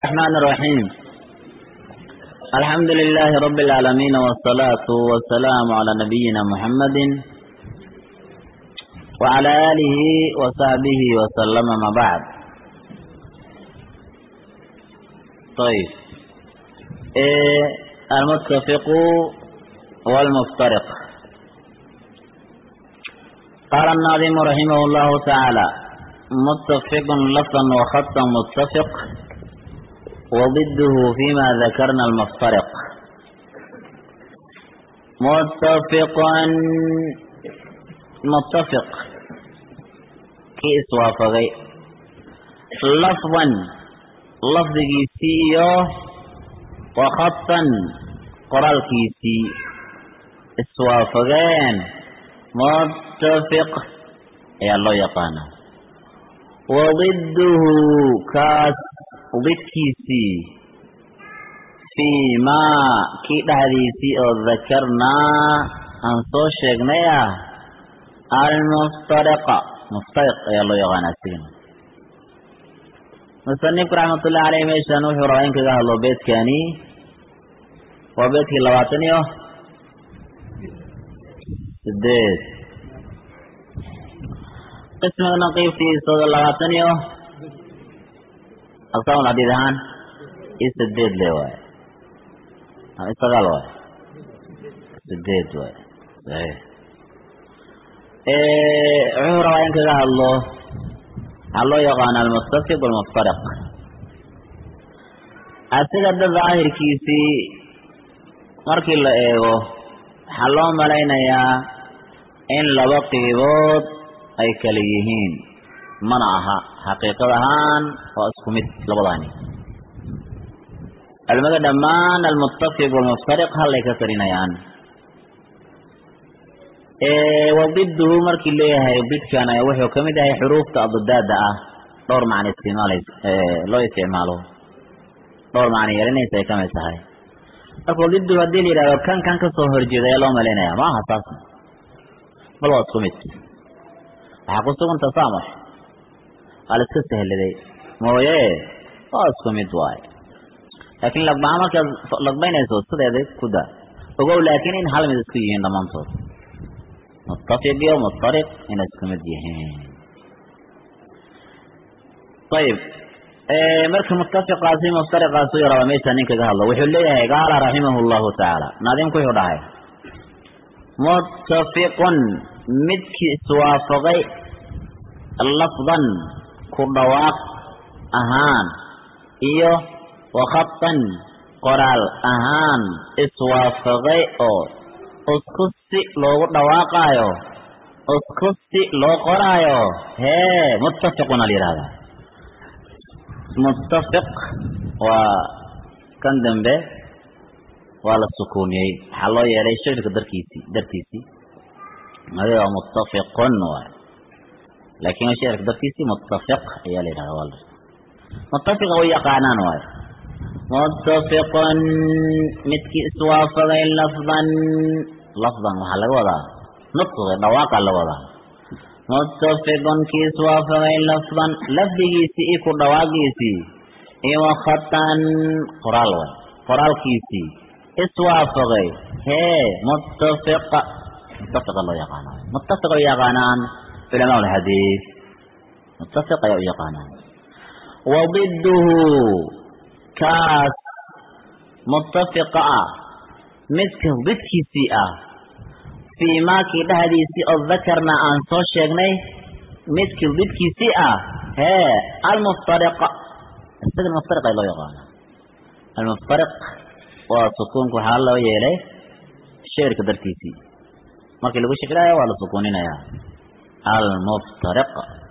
الرحمن الرحيم الحمد لله رب العالمين والصلاة والسلام على نبينا محمد وعلى آله وصحبه وسلم ما بعد طيب إيه المتفق والمفترق قال الناظم رحمه الله تعالى متفق لفظا وخطا متفق وضده فيما ذكرنا المفترق متفقا متفق كيس وافقي لفظا لفظ كيسي وخطا قرال كيسي اسوافقين متفق يا الله يقانا وضده كاس ضدkiisii fii maa kii dhexdiisii oo dakarnaa aan soo sheegnay ah almuftariqa muftariq ayaa loo yaqaana asigana musanifku raxmatullahi caleyh meeshan wuxuu rabaa in kaga hadlo beedkani waa beedkii labaatan iyo sideed qismiga naqiibtiisooda labaatan iyo aqsaam xadiid ahaan i sideed le waay sagaal waay sideed waay saxiix wuxuu rabaa in kaga hadlo waxaa loo yaqaana almuttafiq walmuftariq asiga da daahirkiisii markii la eego waxaa loo malaynayaa in laba qiibood ay kala yihiin mana aha xaqiiqad ahaan waa isku mid labadaani culimada dhammaan almuttafiq walmuftariq hallay ka tarinayaan wadiduhu markii leeyahay didkan wuxuu ka mid yahay xuruufta adadaada ah dhowr macna isticmaala loo isticmaalo dhowr macna yeelanaysa ay kamid tahay marka wadiduhu haddii la yidhahdo kan kan kasoo horjeeda ayaa loo malaynaya ma aha saas bal waa isku mid waxaa ku sugan tasaamux waa la iska sahladay mooye waa isku mid waaye laakiin laqbaha markaad laqbaynayso sideeda ku daa ogow laakiin in hal mid isku yihiin dhammaantood muttafiq iyo muftariq inay isku mid yihiin ayib marka muttafiqaasi muftariqaasi u raba meesha nin kaga hadlo wuxuu leeyahay qaala raximahu llahu tacaala naadimku wuxuu dhahay muttafiqun midkii iswaafaqay lafdan ku dhawaaq ahaan iyo wakhatan qoraal ahaan iswaafaqay oo isku si loogu dhawaaqaayo isku si loo qoraayo hee muttafiqun a la yidhahdaa muttafiq waa kan dambe waa la sukuuniyey waxaa loo yeelay shirka darkiisii dartiisii adi waa muttafiqun waay laakin shicirka dartiisii muttafiq ayaa la yidhahda waa muttafiqa way yaqaanaan waay muttafiqun midkii iswaafaqay lafdan lafdan waxaa laga wadaa nutqi dhawaaqa la wadaa muttafiqun kii iswaafaqay lafdan lafdigiisii iyo ku dhawaaqiisii iyo wakhatan qoraal way qoraalkiisii iswaafaqay hee muttafiqa muttafiqa loo yaqaana muttafiq way yaqaanaan culamaa alxadiid muttafiq ayaa u yaqaanaan wadiduhu kaas muttafiqa ah midka didkiisii ah fii maakii dhexdiisii oo dakarna aan soo sheegnay midkii didkiisii ah hee almuftariqa isaga muftariq ay loo yaqaana almuftariq waa sukuunka waxaa loo yeelay sheerka dartiisii markii lagu shekilaayo waa la sukuuninayaa almuftariq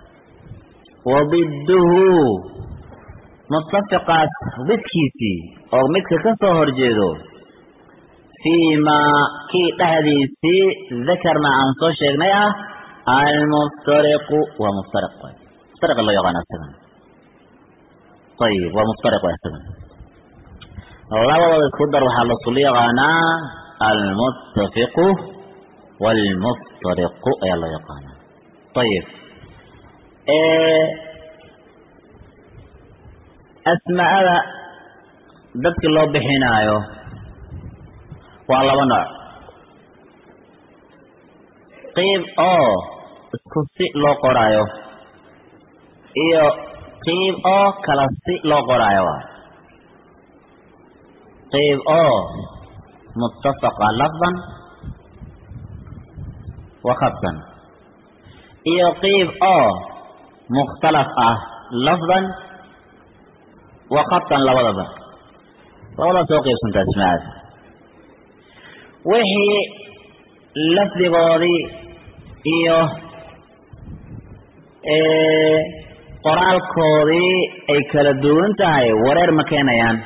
wadiduhu muttafiqaas didkiisii oo midka ka soo horjeedo fii maa kii dhexdiisii dakarna aan soo sheegnay ah almuftariqu waa muftariq muftariqa loo yaqaana isagan ayib waa muftariq isagan labadooda isku dar waxaa lasul yaqaanaa almuttafiqu waalmuftariqu ayaa loo yaqaanaa ayib asmaada dadki loo bixinaayo waa laba nooc qiib oo isku si loo qoraayo iyo qiib oo kala si loo qoraayo waay qiib oo muttafaqa lafdan wa khabtan iyo qiib oo mukhtalaf ah lafdan wa khabtan labadaba labadaas oo qaybsanta asmaada wixii lafdigoodii iyo qoraalkoodii ay kala duwan tahay wareer ma keenayaan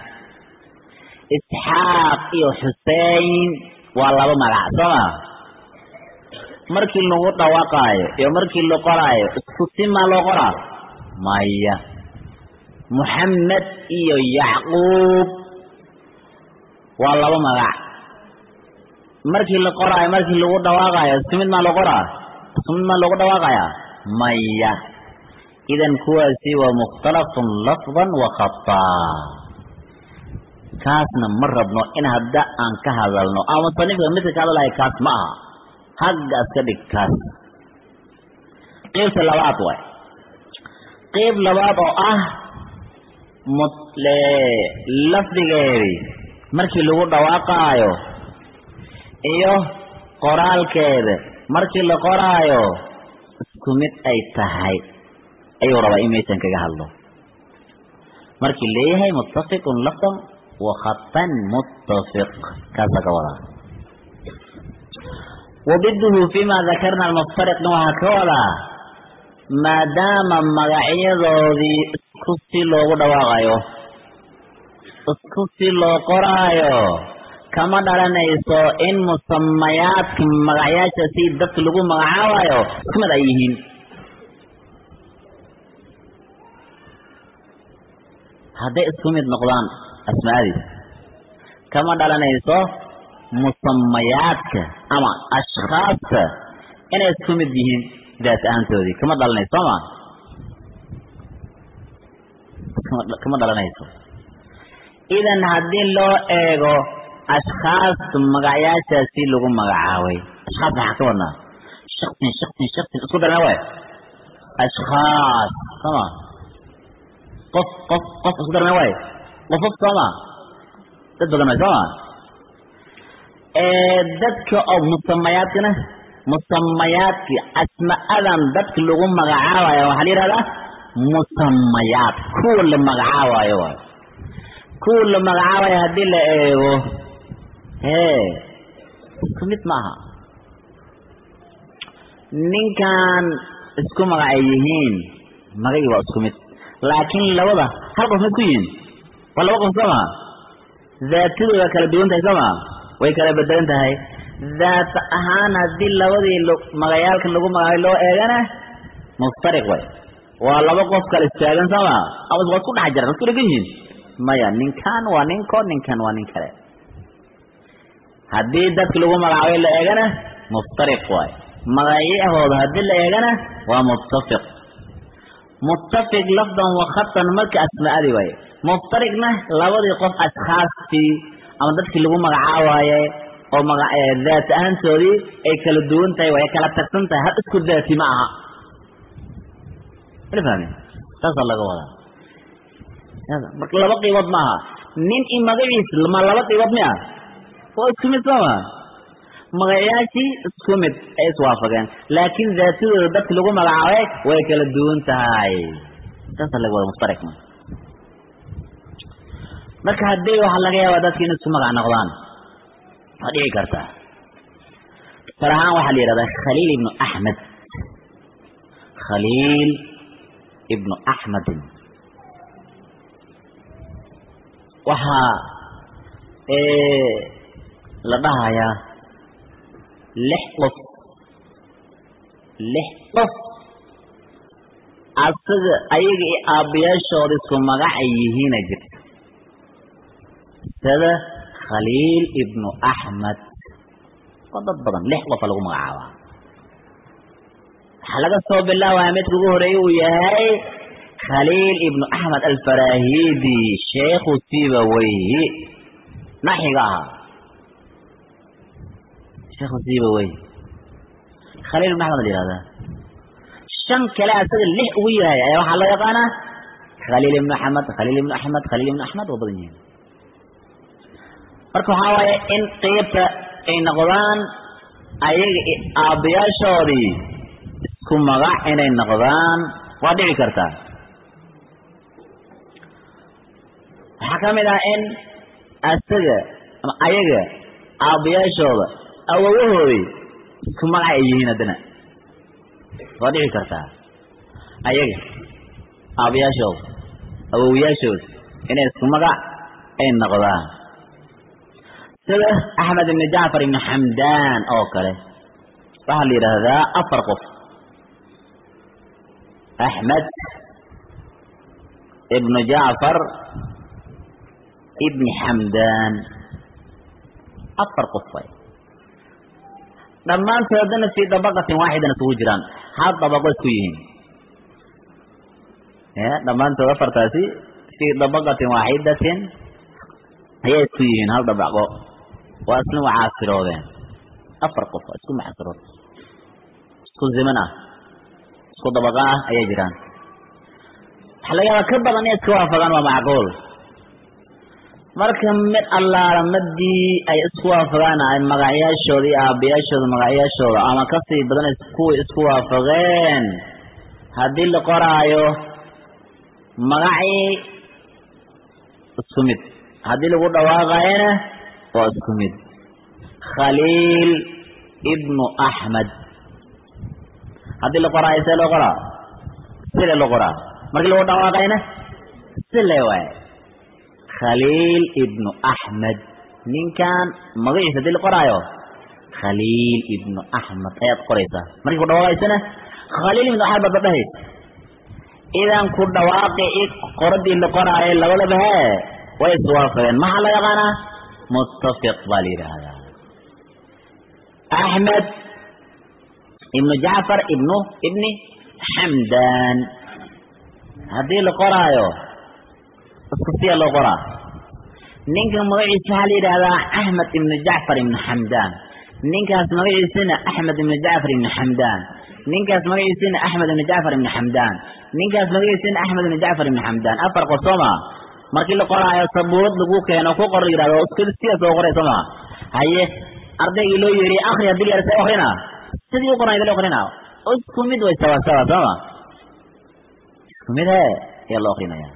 isxaaq iyo xusein waa laba magac soo ma markii lagu dhawaaqaayo iyo markii la qoraayo isku simaa loo qoraa maya muxamed iyo yacquub waa laba magac markii la qoraayo markii lagu dhawaaqaayo isku mid maa loo qoraa isku mid maa loogu dhawaaqayaa maya idan kuwaasi waa mukhtalafun lafdan wa khataa kaasna ma rabno in hadda aan ka hadalno ama musanifka midka ka hadlayo kaas ma aha haggaas ka dhig kaas qeybta labaad waay qeyb labaad oo ah lafdigeedii markii lagu dhawaaqaayo iyo qoraalkeeda markii la qoraayo isku mid ay tahay ayuu rabaa in meeshan kaga hadlo markii leeyahay muttafiqun lafdan wa khatan muttafiq kaasaa ka wadaa wabiduhu fima dakarna almuftariqna waxaa ka wadaa maadaama magacyadoodii isku si loogu dhawaaqayo isku si loo qoraayo kama dhalanayso in musamayaadka magacyaasha si dadka lagu magacaabayo isku mid ay yihiin hadday isku mid noqdaan asmaadiis kama dhalanayso musamayaadka ama ashkhaasta inay isku mid yihiin daat ahaantoodii kama dhalanayso sooma kama dhalanayso idan haddii loo eego ashkhaasta magacyaashaasi lagu magacaabay ashkhaas maxaa ka wadnaa shaksin shaksin shaksin isku darna waay ashkhaas sooma qof qof qof isku darna waay qofof sooma dad badan waay sooma dadka oo musamayaadkana musamayaadki asma'adan dadka lagu magacaabayo waxaa la yihahdaa musamayaad kuwa la magacaabayo waay kuwa la magacaabayo haddii la eego hee isku mid maaha ninkan isku magacay yihiin magacii waa isku mid laakiin labada hal qof mid ku yihiin waa laba qof soo maa daatadooda kala duwan tahay soo maa way kala bedelan tahay daat ahaan haddii labadii magayaalkan lagu magacaabay loo eegana muftariq way waa laba qof kala istaagan soo maa ama waa isku dhex jiran isku dhegan yihiin maya ninkan waa ninko ninkan waa nin kale haddii dadki lagu magacaabay la eegana muftariq waay magacyahooda haddii la eegana waa muttafiq muttafiq lafdan wa khatan marka asmaadi waaye muftariqna labadii qof ashkhaastii ama dadkii lagu magacaabaaye oo maga daat ahaantoodii ay kala duwan tahay way kala tagsan tahay hal isku daati ma aha mala fahmi saasaa laga wadaa marka laba qiibood maaha nin i magaciis ma laba qiibood mi ah waa isku mid sooma magayaashii isku mid ay iswaafaqeen laakiin daatadooda dadki lagu magacaabay way kala duwan tahay saasaa laga wada muftariq ma marka haddii waxaa laga yaabaa dadki in isku magac noqdaan waa dhici kartaa tusaale ahaan waxaa la yidhahdaa khaliil ibnu axmed khaliil ibnu axmedin waxaa la dhahayaa lix qof lix qof asaga ayaga iyo aabbayaashooda isku magac ay yihiina jirta sida khaliil ibnu axmed oo dad badan lix qofa lagu magacaabaa waxaa laga soo bilaabaya midka ugu horeeye uu yahay khaliil ibnu axmed alfarahidi sheekhu sibaweyhi naxiga ahaa sheekhu sibaweyhi khaliil ibnu axmed la yihahdaa shan kale asaga lix ugu yahay ayaa waxaa loo yaqaanaa khaliil ibnu axmed khaliil ibnu axmed khaliil ibnu axmed waa badan yihiin marka waxaa waaye in qeybta ay noqdaan ayaga aabbayaashoodii isku magac inay noqdaan waa dhici kartaa waxaa ka mid ah in asaga ama ayaga aabbayaashooda awowahoodii isku magac ay yihiin haddana waa dhici kartaa ayaga aabbayaashooda awowayaashooda inay isku magac ay noqdaan sida axmed ibni jacfar ibni xamdaan oo kale waxaa la yidhaahdaa afar qof axmed ibnu jacfar ibni xamdaan afar qof way dhammaantoodana fii dabaqatin waaxidan isugu jiraan hal dabaqo isku yihiin dhammaantood afartaasi fii dabaqatin waaxidatin ayay isku yihiin hal dabaqo waa isna mucaasiroodeen afar qof isku mucaasirood isku ziman ah isku dabaqa ah ayay jiraan waxaa laga yaabaa ka badan inay iska waafaqaan waa macquul marka mid allaala madii ay isku waafaqaan ay magacyaashooda iyo aabbayaashooda magacyaashooda ama kasii badan kuway isku waafaqeen haddii la qoraayo magacii isku mid haddii lagu dhawaaqayana waa isku mid khaliil ibnu axmed haddii la qoraayo see loo qoraa sile loo qoraa markii lagu dhawaaqayna sile waay khaliil ibnu axmed ninkan magaciisa hadii la qoraayo khaliil ibnu axmed ayaad qoraysaa markii ku dhawaaqaysana khaliil ibnu axmed baad dhahays idan ku dhawaaqi i qoradii la qoraayo labadaba hee way iswaafaqeen maxaa la yaqaanaa muttafiq baa la yidhaahdaa axmed ibnu jacfar ibnu ibni xamdan haddii la qoraayo isku siya loo qoraa ninka magaciisa waxaa la yidhahdaa axmed ibnu jacfar ibnu xamdan ninkaas magaciisana axmed ibnu jacfar ibnu xamdan ninkaas magaciisana axmed ibnu jacfar ibnu xamdan ninkaas magaciisana axmed ibnu jacfar ibnu xamdan afar qof soo maa markii la qoraayo sabuurad lagu keeno ku qor la yidhahdo sidaas loo qoray soo maa haye ardaygii loo yeeriye akri hadii la yidhahdo akrina sidii u qoran idin akrina isku mid way sawa sawa soo ma isku mid he ayaa loo akrinaya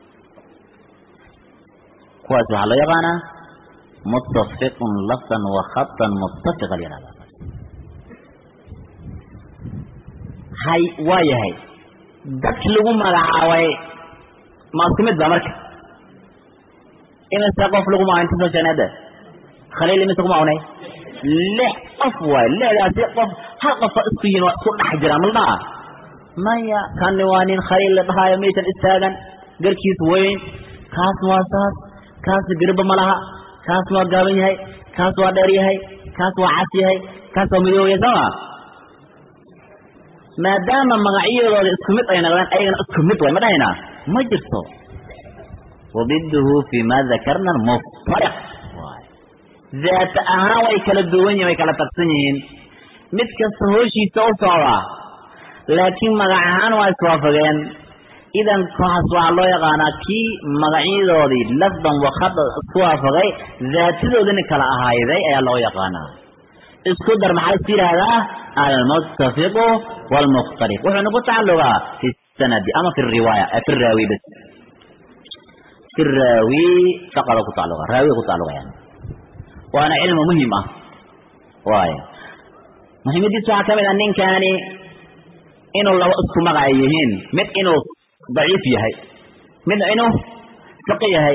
kuwaas waxaa loo yaqaanaa muttafiqun lafdan wa khatan muttafiqa la yihahda hay waa yahay dadki lagu magacaabay ma isku mid ba marka imise qof lagu magaca inta soo sheegnay hadda khaliil imise kuma awnay lix qof waay lixdaasi qof hal qofa isku yihin waa isku dhex jiraan maldhaa maya kani waa nin khaliil la dhahaayo maysan istaagan garkiis weyn kaasna waa saas kaasna garba ma laha kaas waa gaaban yahay kaas waa dheer yahay kaas waa cas yahay kaas waa midoobaya sooma maadaama magacyadooda isku mid ay noqdeen ayagana isku mid way ma dhahaynaa ma jirto wabiduhu fi ma dakarna muftariq daat ahaan way kala duwan yihin way kala tagsan yihiin mid kasta hooshiisa u socdaa laakiin magac ahaan waa iswaafageen idan kaas waxaa loo yaqaanaa kii magacyadoodii lafdan wakada isku waafaqay daatadoodina kala ahayday ayaa loo yaqaanaa isku dar maxaa isku yidhaahdaa almuttafiqu waalmukhtariq wuxuuna ku tacalugaa fi sanadi ama fi riwaaya fi raawi bas fi raawi faqada ku tacaluga raawiga ku tacalugayaan waana cilmi muhim ah waay muhiimadiisa waxaa ka mid ah ninkani inuu laba isku magaca yihiin mid inuu daciif yahay midna inuu saqi yahay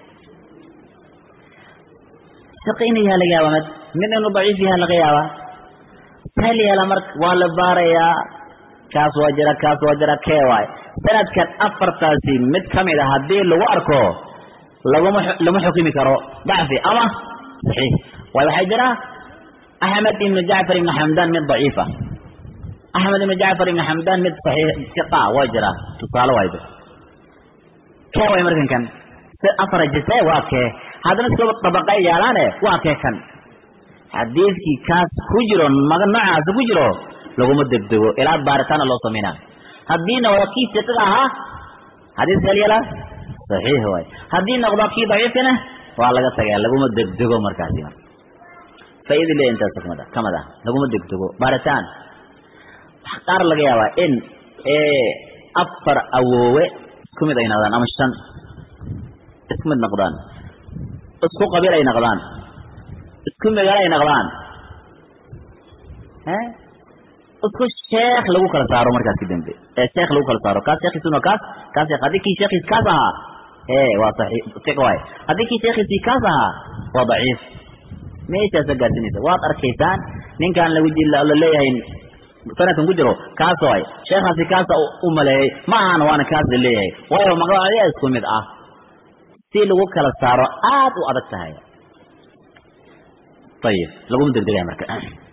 saqi inuu yahay laga yaaba mid mid inuu daciif yahay laga yaaba sahal yeela marka waa la baarayaa kaas waa jira kaas waa jira kee waay sanadkan afartaasi mid kamid a haddii lagu arko laguma lama xukumi karo dacfi ama saxiix waayo waxaa jira axmed ibnu jacfar ibnu xamdan mid daciifa axmed ibnu jacfar ibnu xamdan mid saxiix siqa waa jira tusaale waayba kee way markan kan si afar jise waa kee haddana iskaba dabaqay yaalaane waa kee kan xadiidkii kaas ku jiro maga noocaas ku jiro laguma degdego ilaa baaritaana loo sameynaa haddii noqdo kii siqada ahaa xadiiska helyala saxiix waay haddii noqdo kii daciifkana waa laga tagaa laguma degdego markaasi marka faaida le intaas kamid a kamid ah laguma degdego baaritaan waxa qaar laga yaabaa in afar awoowe isku mid ay noqdaan ama shan isku mid noqdaan isku qabiil ay noqdaan isku magaalo ay noqdaan isku sheekh lagu kala saaro markaas kadambe ee sheekh lagu kala saaro kaas sheekhiisuna kaas kaas sheekh haddii kii sheekhiis kaas ahaa ee waa saxiix siq waay haddii kii sheekhiisii kaas ahaa waa daciif meeshaasa gaarsinaysa waad arkaysaan ninkaan lagu la leeyahay sanadkan ku jiro kaas waay sheekhaasi kaasa u maleeyey ma ahan waana kaas la leeyahay waayo magacya isku mid ah si lagu kala saaro aad u adag tahay ayib laguma degdegaya marka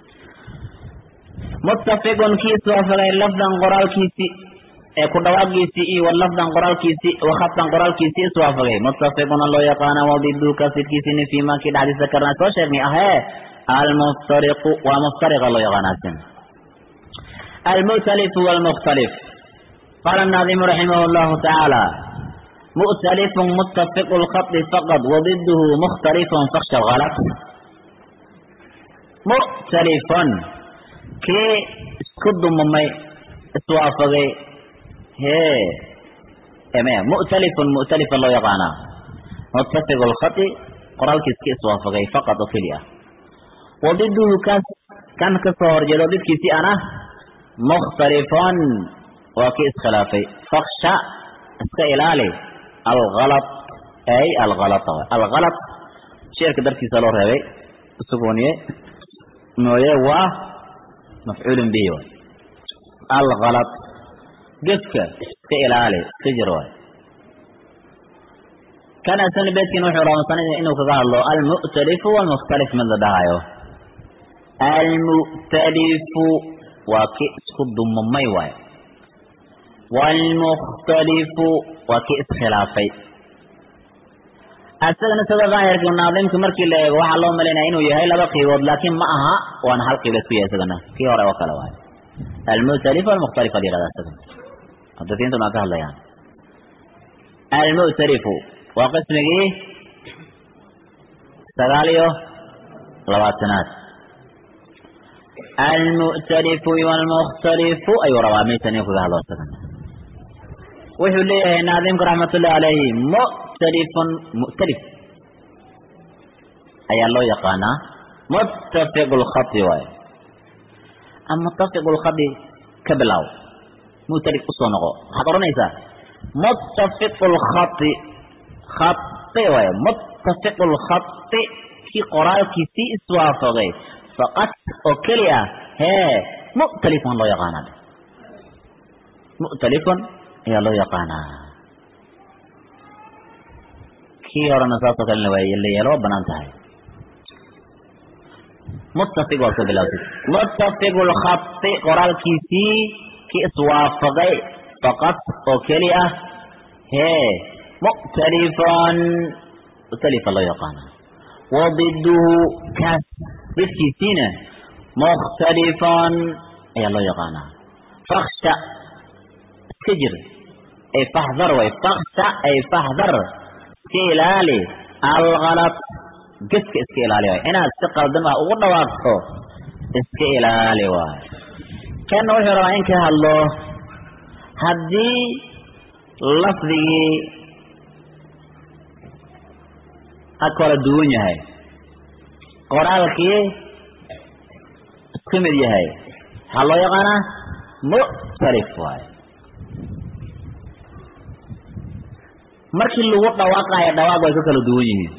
muttafiqun kiis waafaqay lafdan qoraalkiisi ee ku dhawaaqiisii iyo wa lafdan qoraalkiisi wa khatan qoraalkiisi iswaafaqay muttafiquna loo yaqaana wadidu kasidkiisini fii ma kii dhexdiisa karnaa soo sheegnay ahee almuftariqu waa muftariqa loo yaqaanaasin almu'talifu walmukhtalif qaala الnaadimu raximah اllahu tacaala mu'talifun muttafiqu lkhadi faqad wadiduhu mukhtalifun faksha algalat mu'talifun kii isku dumamay iswaafagay hee eme mu'talifun mu'talifa loo yaqaanaa muttafiqu lkhadi qoraalkiis ki iswaafagay faqad oo keli ah wadiduhu kaas kan ka soo horjeedo didkiisii ana mukhtalifun waa kii iskhilaafay faksha iska ilaali algalad ay algalata algalad sheerka dartiisa loo reebay sugooniye mooye waa mafcuulun bihi waay algalad gefka iska ilaali iska jir waay kan asani beedkin wuxuu raamsanaya inuu kaga hadlo almu'talifu walmukhtalif mid la dhahayo almu'talifu waa ki isku dumamay waay waalmukhtalifu waa ki iskhilaafay asagana sida daahirka naadimka markii la eego waxaa loo malaynaya inuu yahay laba qiibood laakiin ma aha waana hal qiibood ku yahay isagana kii hore oo kale waayo almu'talif walmukhtalif la yihahda isagana mudafiintuna waa ka hadlayaan almu'talifu waa qismigii sagaal iyo labaatanaad almu'talifu walmukhtalifu ayuu rabaa meeshan inuu kaga hadlo isagana wuxuu leeyahay naadimka raxmatullahi calayhi mu'talifun mu'talif ayaa loo yaqaanaa muttafiqu lkhadi waayo ama muttafiqu lkhadi ka bilow mu'talif usoo noqo waxaad odhanaysaa muttafiqu lkhadi khadi waayo muttafiqu lkhadi kii qoraalkiisii iswaafaqay faqad oo keli ah hee mu'talifun loo yaqaanaa mu'talifun ayaa loo yaqaanaa kii horena saasoo kalena waa la yeelo waa banaan tahay muttafiq waa ka bilawtay muttafiqu lkhadi qoraalkiisii kii iswaafaqay faqad oo keli ah hee mu'talifan mu'talifa loo yaqaanaa wadiduhu kaas didkiisiina mukhtalifan ayaa loo yaqaanaa faksha iska jir ay fahdar way faksha ay fahdar iska ilaali algalad geska iska ilaali waay inaad si qaldan wax ugu dhawaaqto iska ilaali waay kanna wuxuu rabaa in ka hadlo haddii lafdigii ha kala duwan yahay qoraalkii isku mid yahay waxaa loo yaqaanaa mu'talif waayo markii lagu dhawaaqayo dhawaaq way ka kala duwan yihiin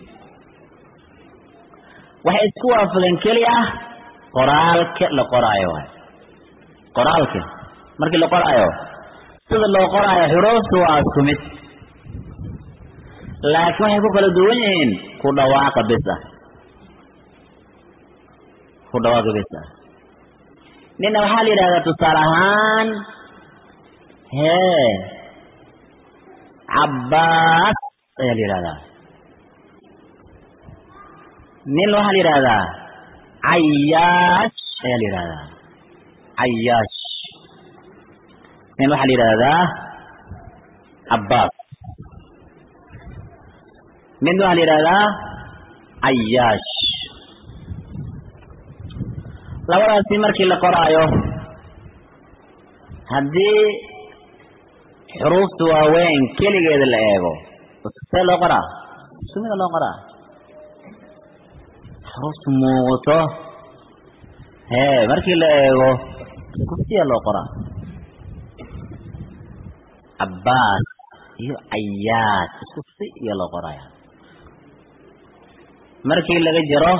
waxay isku waafaqeen keli ah qoraalka la qoraayo waay qoraalka markii la qoraayo sida loo qoraayo xuruuftu waa isku mid laakiin waxay ku kala duwan yihiin ku dhawaaqa bis ah ku dhawaaqa bis ah nina waxaa la yidhahdaa tusaale ahaan hee cabbaas ayaa la yidhahdaa nin waxaa la yidhahdaa cayaash ayaa la yidhahdaa cayaash nin waxaa la yidhahdaa cabbaas mid waxaa la yidhahdaa cayaash labadaasi markii la qoraayo haddii xuruufta waaweyn keligeeda la eego see loo qoraa sumida loo qoraa xuruufta muuqato hee markii la eego kuftiya loo qoraa cabbaas iyo cayaad isku si iyo loo qoraya markii laga jaro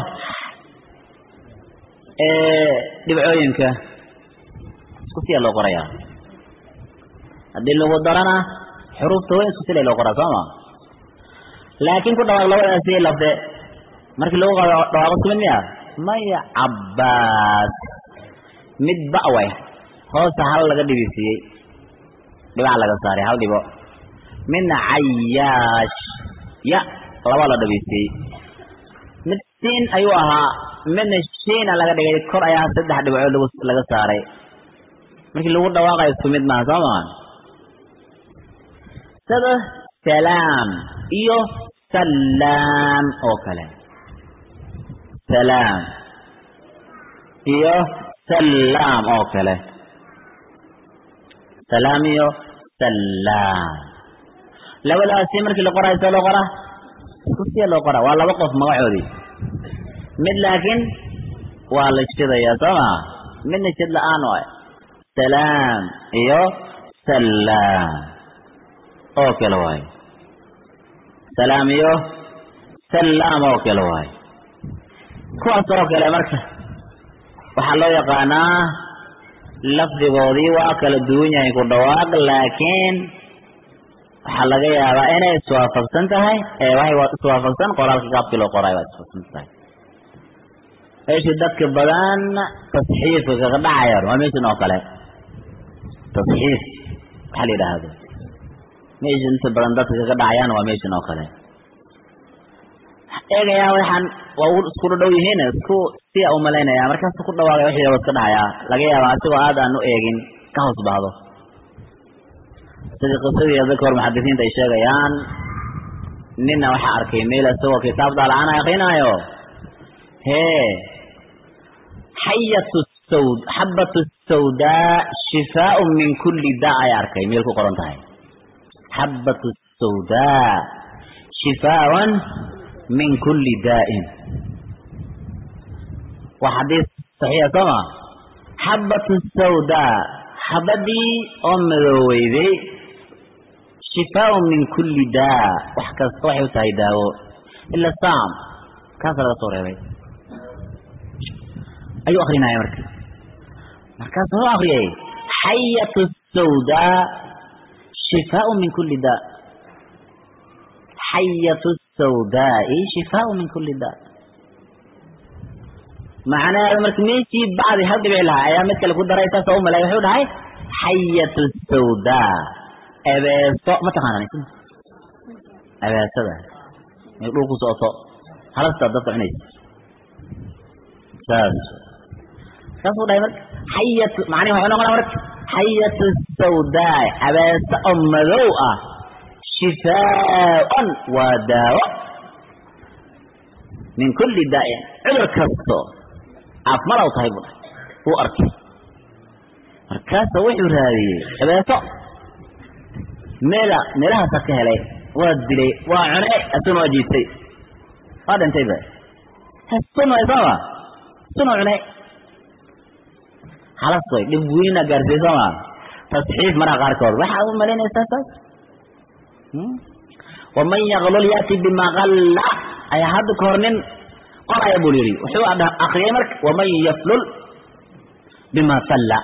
dhibcooyinka isku siya loo qorayaa haddii lagu darana xuruufta weyn isku sila loo qoraa sooma laakiin ku dhawaaq labadaasi lafde markii lagu dhawaaqo isku mid miya maya cabbaas mid ba'way hoosta hal laga dhibisiiyey dhibac laga saaray hal dhibo midna cayaash ya laba la dhibisiiyey mid siin ayuu ahaa midna shiina laga dhigay kor ayaa saddex dhibcood laga saaray markii lagu dhawaaqayo isku mid maaha soo maa sida salaam iyo salaam oo kale salaam iyo salaam oo kale salaam iyo salaam labadaasi markii la qoraayo see loo qoraa isku siya loo qoraa waa laba qof magacoodii mid laakiin waa la shidayaa soo maa midna shid la-aan waay salaam iyo salaam oo kale waay salaam iyo salaam oo kale waay kuwaas oo kale marka waxaa loo yaqaanaa lafdigoodii waa kala duwan yahay ku dhawaaq laakiin waxaa laga yaabaa inay iswaafaqsan tahay ee waxay iswaafaqsan qoraalka gaabkii loo qoraay waa iswaafaqsan tahay meeshii dadka badan tasxiifka kaga dhacayaan waa meeshan oo kale tasxiif waxaa la yidhaahdo meesha inta badan dadka kaga dhacayaan waa meeshan oo kale eegayaa waxaan waa isku dhadhow yihiin isku siya umalaynaya markaas ku dhawaaqay wixii iska dhahayaa laga yaaba asigoo aad aan u eegin ka hoos bahdo sidii qisadii dadka hor muxadisiinta ay sheegayaan nina waxaa arkay meel isagoo kitaab daalacana akrinaayo hee xayatu sawd xabatu sawdaa shifaaun min kulli daa ay arkay meel ku qoran tahay xabatu sawdaa shifaaun min kulli daa'in waa xadiis saxiixa sooma xabatu sawdaa xabadii oo madooweyday shifaaun min kulli daa wax kasta waxay u tahay daawo ila saam kaasa laga soo reebay ayuu akrinaya marka markaas wuxuu akriyay xayatu sawdaa shifaaun min kulli daa xayatu sawdaai shifaaun min kulli daa macnaheedu marka meeshii bacdi hal dhibici lahaa ayaa mid kale ku daray saasoo u malay wuxuu dhahay xayatu sawdaa ebeeso ma taqaanaan ebeesada may dhul ku socoto halasta dadka cunaysa saas saasuu dhahay marka xayatu macnihi waxuu noqonaa marka xayatu sawdaa abeeso oo madow ah shifaaun waa daawo min kulli daa'in cudur kasto caafimaad u tahay buu dhahay wuu arkay markaasa wuxuu raadiyey abeeso meela meelahaasa ka helay waa dilay waa cunay asuna waa jiibtay waa dhintay ba sun way sooma suna cunay halas way dhib weyna gaarsiiyey sooma tasxiif maraha qaarkood waxaad u malaynaysaa saas waman yaklul yaati bima kalla ayaa hadda ka hor nin qoraya buu yidhi wuxuu akriyay marka waman yaflul bima salla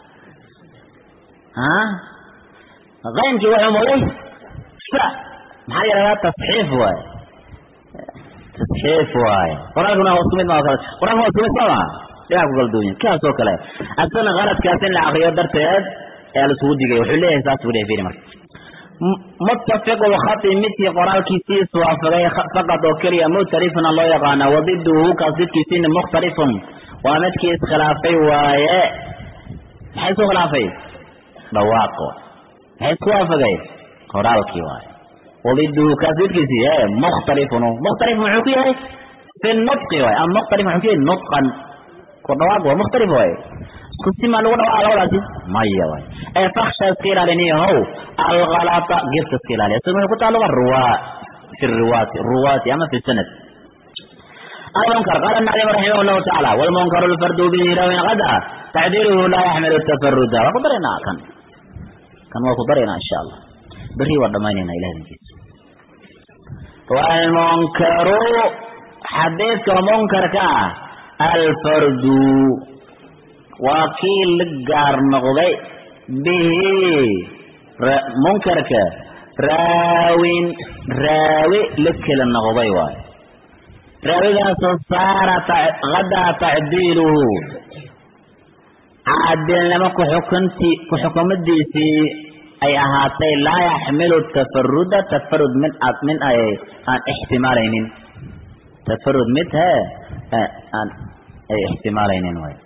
qaymkii wuxuu mooday sa maxaa yidhahdaa tasxiif waaye tasxiif waaye qur-aankuna waa isku mid ma kale qur-aanka waa isku mid soo maa dhigaa ku kala duwan kaas oo kale asana qaladkaas in la akriyo darteed ayaa la isugu digay wuxuu leeyahay saas buu leeyahay fiiri marka muttafiqu lkhati midkii qoraalkiisii iswaafaqay faqad oo keliya muctarifuna loo yaqaana wadiduhu kaas didkiisiina mukhtalifun waa midkii iskhilaafay waaye maxay isku khilaafay dhawaaqo maxay isku waafaqay qoraalkii waaye wadiduhu kaas didkiisii e mukhtalifun mukhtalif muxuu ku yahay fi nutqi waay ama mukhtalif muxuu ku yahay nutqan ku dhawaaq waa mukhtalif waaye isku simaa lagu dhawaaqa labadaasi maya waay ee faksha iska ilaaliniyahow alkalata gefka iska ilaaliya isaga maxay ku taaluga ruwaa fi riwaati ruwaati ama fi sanad المنكر قال النعيم رحمه الله تعالى والمنكر الفرد به راوي غدا تعديله لا يحمل التفرد وقدرنا كان كان وقدرنا ان شاء الله بري ودمانينا الى هذه والمنكر حديث منكر كا الفرد وكيل لقار نقضي به منكر كا راوين راوي لكل النقضي واي raawigaasoo saara hadaa tacdiiluhu caadilnimo kuxukunti ku-xukumadiisii ay ahaatay laa yaxmilu tafaruda tafarud mid ad min ay aan ixtimaalaynin tafarud mid he aan ay ixtimaalaynin way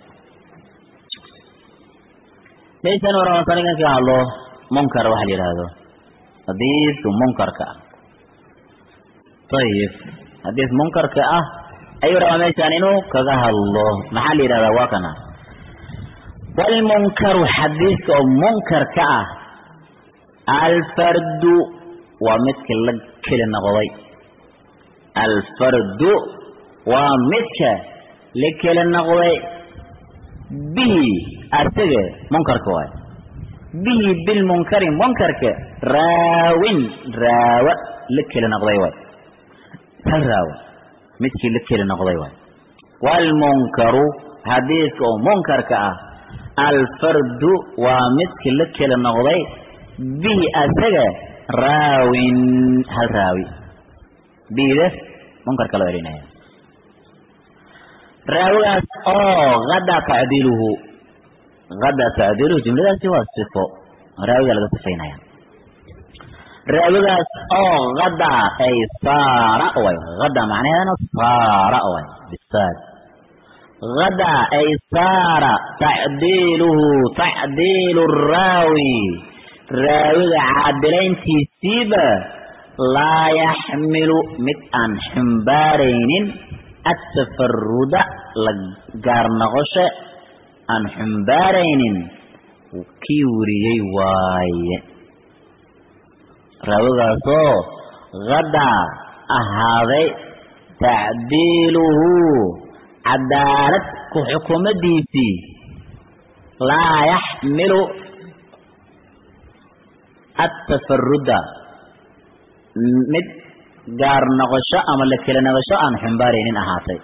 laysan waramasaninkan ka hadlo munkar waxa la yidhaahdo hadiisu munkarka ayib xadiis munkarka ah ayuu rabaa meeshaan inuu kaga hadlo maxaa la yidhahdaa waa kana walmunkaru xadiiska oo munkarka ah alfardu waa midka la keli noqday alfardu waa midka la keli noqday bihi asaga munkarka waay bihi bilmunkari munkarka raawin raawa la keli noqday waay hal raawo midkii la keli noqday waay waalmunkaru xadiidka oo munkarka ah alfardu waa midkii la keli noqday bihi asaga raawin hal raawi bihida munkarka loo elinaya raawigaas oo hadaa tacdiiluhu hadaa tacdiiluhu jumladaasi waa sifo raawiga laga sifaynaya raawigaas oo hada ay saara way hada macnaheedana saara way bisaad hada ay saara tacdiiluhu tacdiilu raawi raawiga caadilayntiisiiba laa yaxmilu mid aan xumbaaraynin atafaruda la gaar noqosho aan xumbaaraynin kii weriyey waaye raawigaasoo hadaa ahaaday tacdiiluhu cadaalad ku xukumadiisii laa yaxmilu atafaruda mid gaar noqosho ama la keli noqosho aan xumbaaraynin ahaatay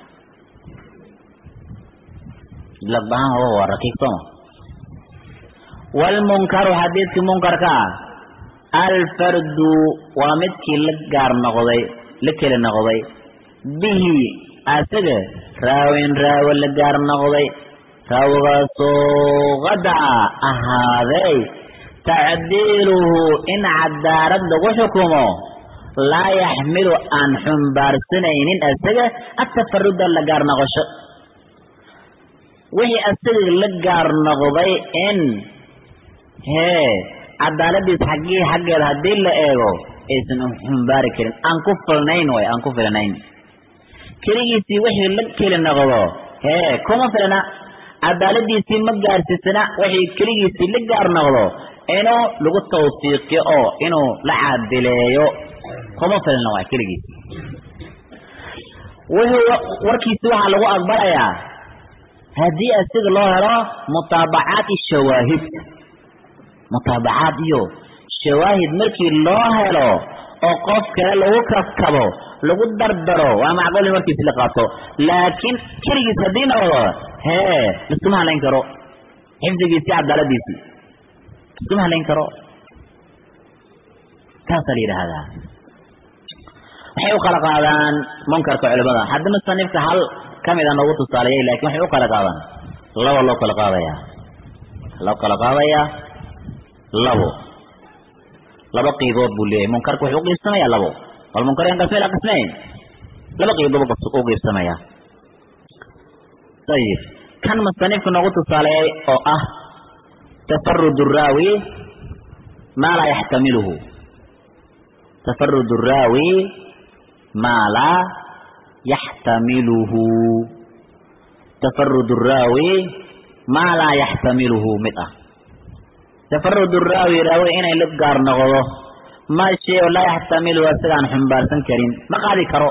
lagbahaan ho waa rakiig sooma waalmunkaru xadiidkii munkarka ah alfardu waa midkii la gaar noqday la keli noqday bihi asaga raawin raawo la gaar noqday raawigaasoo qadaca ahaaday tacdiiluhu in cadaalad lagu xukumo laa yaxmilu aan xumbaarsanaynin asaga atafaruda la gaar noqosho wixii asaga la gaar noqday in hee cadaaladiis xaggii xaggeeda haddii la eego aysan xumbaari karin aan ku filnayn way aan ku filnayn keligiisii wixii la keli noqdo hee kuma filna cadaaladiisii ma gaarsiisana wixii keligiisii la gaar noqdo inuu lagu tawsiiqiyo oo inuu la caadileeyo kuma filna waay keligiisi wuxuu warkiisi waxaa lagu aqbalayaa haddii asiga loo helo mutaabacaat shawaahid mutaabacaad iyo shawaahid markii loo helo oo qof kale lagu kaskabo lagu dardaro waa macquul in markiisi la qaato laakiin keligiis haddii noqdo hee liskuma halayn karo xifdigiisii cadaaladiisii liskuma halayn karo taasaa la yidhaahdaa waxay u kala qaadaan munkarka culimada haddi musanifka hal kamida noogu tusaaleyay lakin waxay u kala qaadaan laba loo kala qaadaya loo kala qaadayaa labo laba qiibood buu leeyahay munkarka wuxuu uqiibsamayaa labo walmunkar yan qismay la qismayn laba qiibood u qiibsamaya ayib kan musanifku noogu tusaaleeyay oo ah tafarud raawi maa laa yaxtamiluhu tafarud raawi maa laa yaxtamiluhu tafarud raawi maa laa yaxtamiluhu mid ah tafarud raawi raawi inay la gaar noqdo ma shay oo laa yaxtamiluhu isagaan xumbaarsan karin ma qaadi karo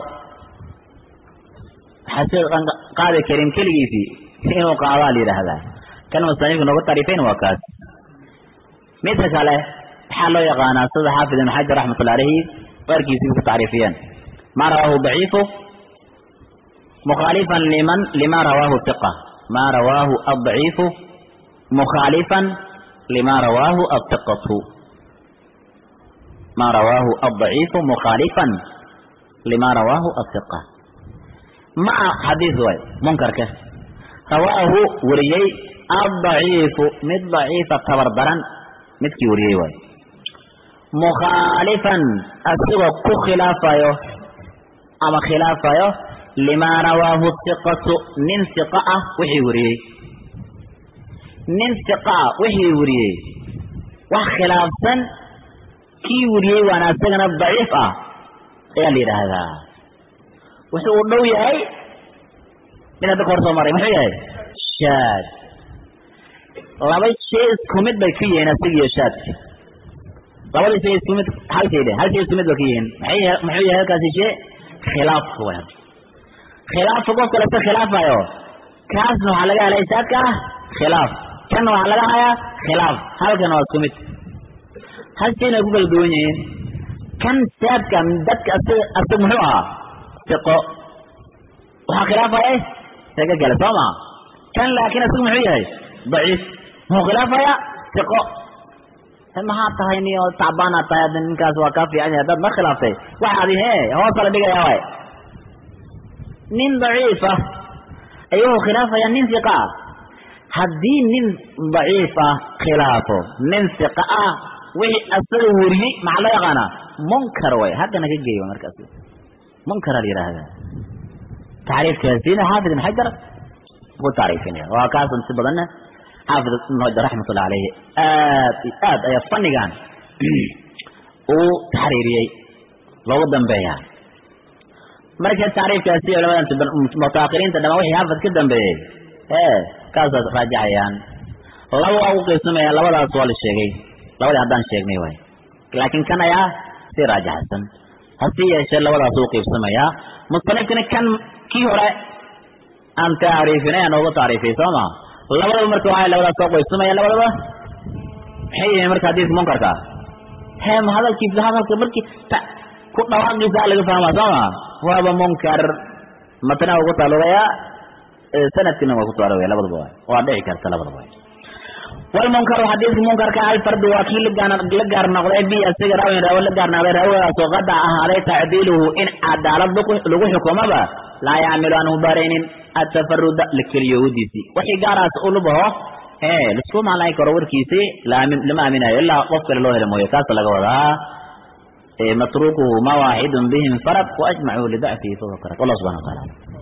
waxaa qaadi karin keligiisii inuu qaadaa la yidhaahdaa kan musanifku noogu taarifayn waa kaas midka kale maxaa loo yaqaanaa sida xaafid ibn xajar raxmatullah alayhi qaarkiisii ku tacriifiyeen ma rawaahu daciifu mukhaalifan liman lima rawaahu iqa ma rawaahu addaciifu mukhaalifan lima rawaahu aiqatu ma rawaahu addaciifu mukhaalifan lima rawaahu aiqa maca xadiis waay munkarka rawaahu wariyey addaciifu mid daciifa tabar daran midkii wariyey waay mukhaalifan asigoo ku khilaafayo ama khilaafayo limaa rawaahu iqatu nin iqa ah wixii wariyey nin iqa ah wixii wariyey wax khilaafsan kii wariyey waana isagana daciif ah ayaa la yidhaahdaa wuxuu u dhow yahay mid hadda ka hor soo maray muxuu yahay shaad laba shay isku mid bay ka yihiin asig iyo shaadka labada shay isku mid hal shay de hal shay isku mid bay ka yihiin maxay muxuu yahay halkaasi shay khilaafka way khilaafka qof kale iska khilaafayo kaasna waxaa laga helay shaadka ah khilaaf kanna waxaa laga hayaa khilaaf halkana waa isku mid hal shayna ay ku kala duwan yihiin kan shaadka dadka asig asig muxuu ahaa iqo waxaa khilaafaya isaga kale soo maa kan laakiin isagu muxuu yahay daciif muxuu khilaafaya iqo maxaa tahay ni oo tacbaana tahay hadda ninkaas waa kaa fiican yahay haddaad ma khilaaftay waxaadi he hoosa la dhigaya waay nin daciifa ayuu khilaafaya nin iqa ah haddii nin daciif ah khilaafo nin iqa ah wixii asaga wariyey maxaa loo yaqaanaa munkar way haddana ka geeyo markaas munkara la yidhaahdaa tacriifkaasiina xaafid ibn xajar ku tacriifinaya waa kaasan si badanna xaafid ibn xajar raxmatullah aleyhi aad iyo aad ayaa fannigan uu taxriiriyey loogu dambeeyaa marka tacriifkaasi culamadan mutaakiriinta dhamaan wixii xaafid ka dambeeyey ee kaasaas raajacayaan laba waa u qiibsamayaan labadaas waa la sheegay labadii haddaan sheegnay waay laakiin kan ayaa si raajaxsan hasi yeeshee labadaas u qiibsamayaa musanifkana kan kii hore aan tacriifinay aan nooga tacriifiyey soo ma labadaba marka waxay labadaas soo qiibsamaya labadaba maxay yihiin marka hadiiska munkarka he ma hadalkiisa hadalka markii ku dhawaaqiisa laga fahmaa soo ma waaba munkar matna ugu taalugaya sanadkina waa ku taalugaya labadaba waay waa dhici karta labadaba waay walmunkaru xadiidka munkarka alfardu waa kii la gaar noqday bi asiga raawin raawo la gaar noqday raawadaasoo qada ahaaday tacdiiluhu in cadaalad lagu xukumaba laa yacmilu aan hubaraynin atafaruda la keliyowadiisii wixii gaaraas u lubaho e laisku malayn karo warkiisi lama aaminayo ilaa qof kale loo helo mooye kaasa laga wadaa matrukuhu ma waaxidun bihim farad waajmacuu lidacfihi fahuwa karad wallah subxana wa taala